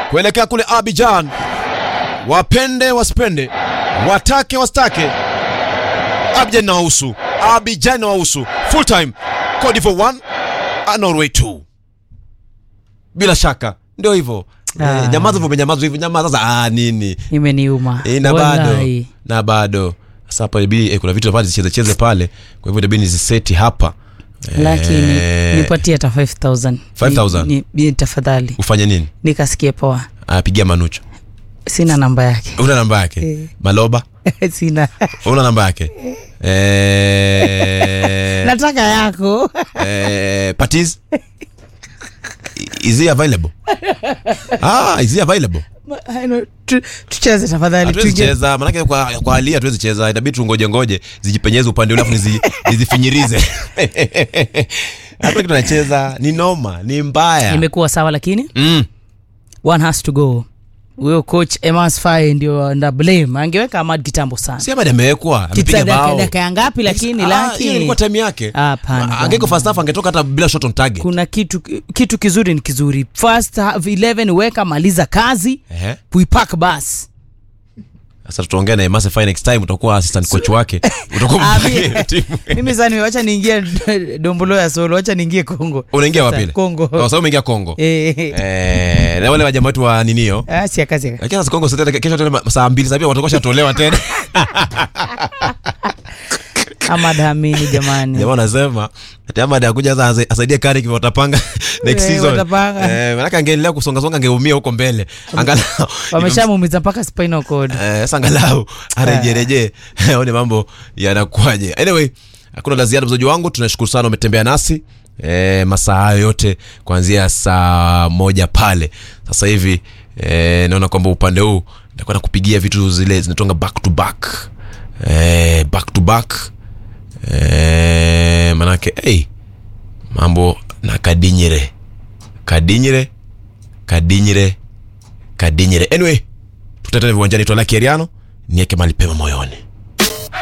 kuelekea kule Abidjan. Wapende wasipende, watake wasitake, Abidjan na wahusu, Abidjan na wahusu. Full time Cote d'Ivoire 1 Norway 2. Bila shaka ndio hivyo. Ah. Eh, nyamaza hivyo, nyamaza hivyo, nyamaza sasa. Ah, nini imeniuma Eh, na bado Wallahi. na bado sasa hapa inabidi eh, kuna vitu pale zicheze cheze pale, kwa hivyo inabidi niziseti hapa lakini Eh, nipatie hata 5000 5,000? Ni- ni- tafadhali ufanye nini? nikasikie poa Apigia Manucho. sina namba yake Una namba yake? Eh. Maloba? sina Una namba yake? Eh, nataka yako eh, Patiz? Is he available? Ah, is he available? Tu- tucheze tafadhali Hatuwezi tuingie- cheza, manake kwa, kwa hali hii hatuwezi cheza, itabidi tungoje ngoje zijipenyeze upande ule afu nizi, nizifinyirize. Hata kitu nacheza ni noma, ni mbaya. imekuwa sawa lakini Mm. one has to go huyo coach Emas Faye ndio nda blame angeweka Ahmad kitambo sana Si Ahmad amewekwa, amepiga Kitsa dakika bao. dakika ya ngapi lakini Ah, laki hiyo ilikuwa time yake. Hapana, Angeko bwana. first half angetoka hata bila shot on target. kuna kitu kitu kizuri ni kizuri first half 11 weka maliza kazi Ehe. puipak bas Sasa tutaongea na Emase Fine next time utakuwa assistant coach wake. Utakuwa Ah, mpangie mi- timu. mimi sasa wacha niingie dombolo ya solo wacha niingie Kongo Unaingia wapi? ile? Kongo Oh, sasa umeingia Kongo. eh Eh, na wale wajamaa wetu wa ninio. ah si akazi Lakini sasa Kongo sasa kesho tena saa mbili sasa pia watakuwa shatolewa tena. Ahmad Hamini jamani Jamaa anasema ati Ahmad akuja sasa asaidie kari kwa watapanga next Eh, season. watapanga. Eh, maana angeendelea kusonga songa angeumia huko mbele. Angalau wameshamuumiza mpaka spinal cord Eh, sasa angalau arejereje aone mambo yanakuwaje. Anyway, hakuna la ziada mzaji wangu, tunashukuru sana umetembea nasi e, masaa hayo yote kuanzia saa moja pale. Sasa hivi e, naona kwamba upande huu nitakuwa nakupigia vitu zile zinatonga back to back e, back to back e, manake hey, mambo na kadinyire kadinyire kadinyire kadinyire anyway tutatana viwanjani twala kieriano nieke mali pema moyoni